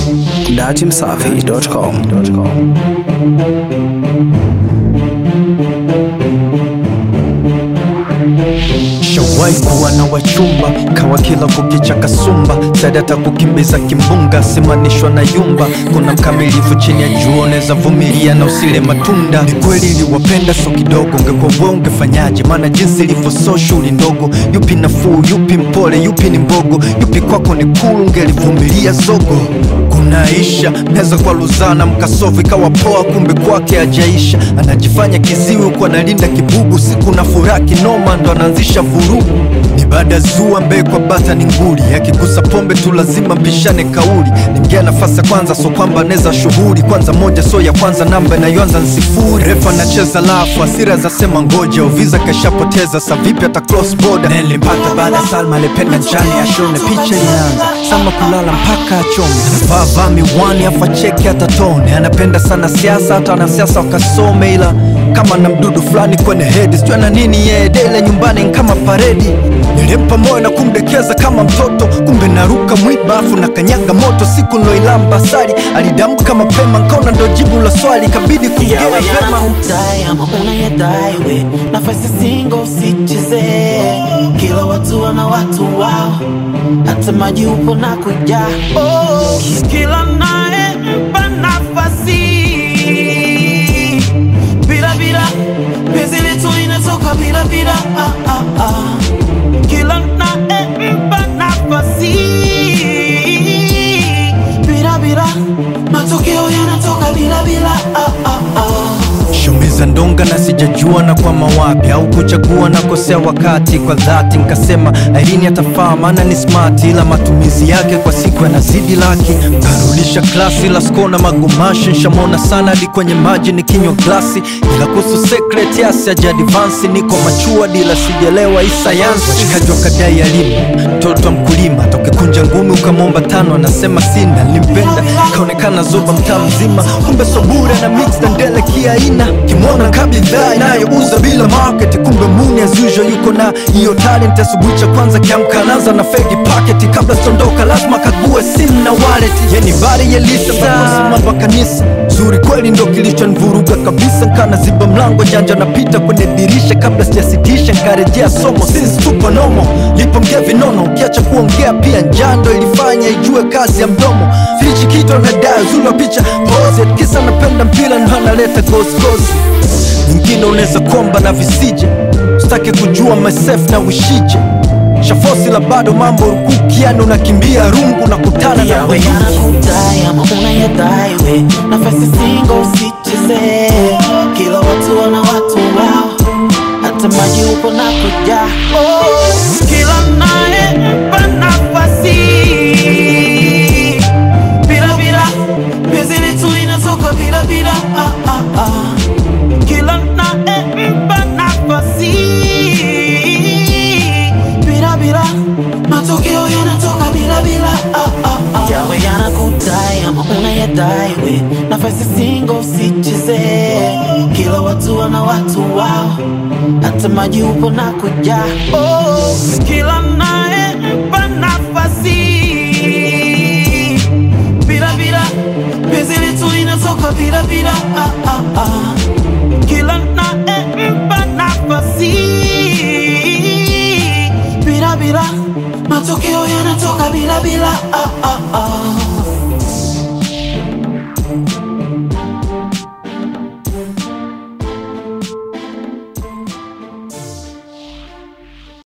datimsafi.com. Shawai kuwa na wachumba kawa kila kukicha kasumba sadata kukimbiza kimbunga simanishwa na yumba kuna mkamilifu chini ya jua unaweza vumilia na usile matunda ni kweli iliwapenda so kidogo ungekuwa wewe ungefanyaje maana jinsi ilivyo so shughuli ndogo yupi nafuu yupi mpole yupi ni mbogo yupi kwako ni kulu ungelivumilia zogo kunaisha mnaweza kwa luzana mkasofu ikawa poa kumbe kwake ajaisha anajifanya kiziwi huku analinda kibugu siku na furaha kinoma ndo anaanzisha vurugu ni baada zua mbee kwa bata ni nguli akigusa pombe tu lazima mpishane kauli ni mgea nafasi ya kwanza so kwamba anaweza shughuli kwanza moja so ya kwanza namba inayoanza ni sifuri refa anacheza lafu asira za sema ngoja uviza kashapoteza sa vipi hata cross border nilimpata baada ya salma alipenda njani ashone picha ilianza sama kulala mpaka achome vaa vaa miwani afa cheki hata tone anapenda sana siasa hata wanasiasa wakasome ila kama na mdudu fulani kwenye hedi sijua na nini yeye dele nyumbani ni kama paredi nilimpa moyo na kumdekeza kama mtoto kumbe naruka mwiba afu na kanyaga moto siku nloilamba sari alidamka mapema nkaona ndo jibu la swali kabidi kuongea yawe vema yanakudai ama unayadai we nafasi singo usicheze kila watu wana watu wao hata maji upo na kuja oh, kila naye mpa nafasi bila bila penzi letu inatoka bila bila ah, ah, ah. kila naye mpa nafasi bila bila matokeo yanatoka bila bila ah, ah, ah. shumiza ndonga na sijajua na kwa mawapi au kuchagua na kosea wakati kwa dhati nkasema airini atafaa maana ni smart ila matumizi yake kwa siku yanazidi laki karudisha klasi la skona magumashi nshamona sana hadi kwenye maji ni kinywa glasi ila kuhusu secret yasi ajadivansi niko machua dila sijelewa hii sayansi washikaji wakadai elimu mtoto wa mkulima tokekunja ngumi ukamwomba tano anasema sina nilimpenda kaonekana zoba mtaa mzima kumbe sobure na mix na ndele kiaina kimwona kabidhaa inayouza bila market kumbe muni as usual yuko na hiyo talent asubuhi cha kwanza kiamka anaanza na fegi packet kabla sondoka lazima kague simu na wallet yeni bari yelisa mambo kanisa zuri kweli ndo kilichonivuruga kabisa nkana ziba mlango janja napita kwenye dirisha kabla sijasitisha nkarejea somo since tupo nomo lipo mgea vinono ukiacha kuongea pia njando ilifanya ijue kazi ya mdomo fichi kitu anadai uzuri wa picha pose kisa napenda mpira ndo analeta gosgosi nyingine unaweza komba na visije usitake kujua myself na wishije shafosi la bado mambo rukuki yani unakimbia rungu na kutana na yawe wenyeji. yanakudai ama unayadai we nafasi singo usicheze kila watu wana watu wao hata maji upo na kuja oh, kila naye mpa nafasi bila bila penzi letu inatoka bila bila ah, ah, ah. kila naye mpa nafasi bila bila matokeo yanatoka bila bila ah, ah, ah. yawe yanakudai ama unayadai we nafasi singo usicheze kila watu wana watu wao hata maji upo na kuja oh, kila naye mpa nafasi bila bila penzi letu inatoka bila bila ah, ah, ah. kila naye mpa nafasi bila bila matokeo yanatoka bila bila ah, ah, ah.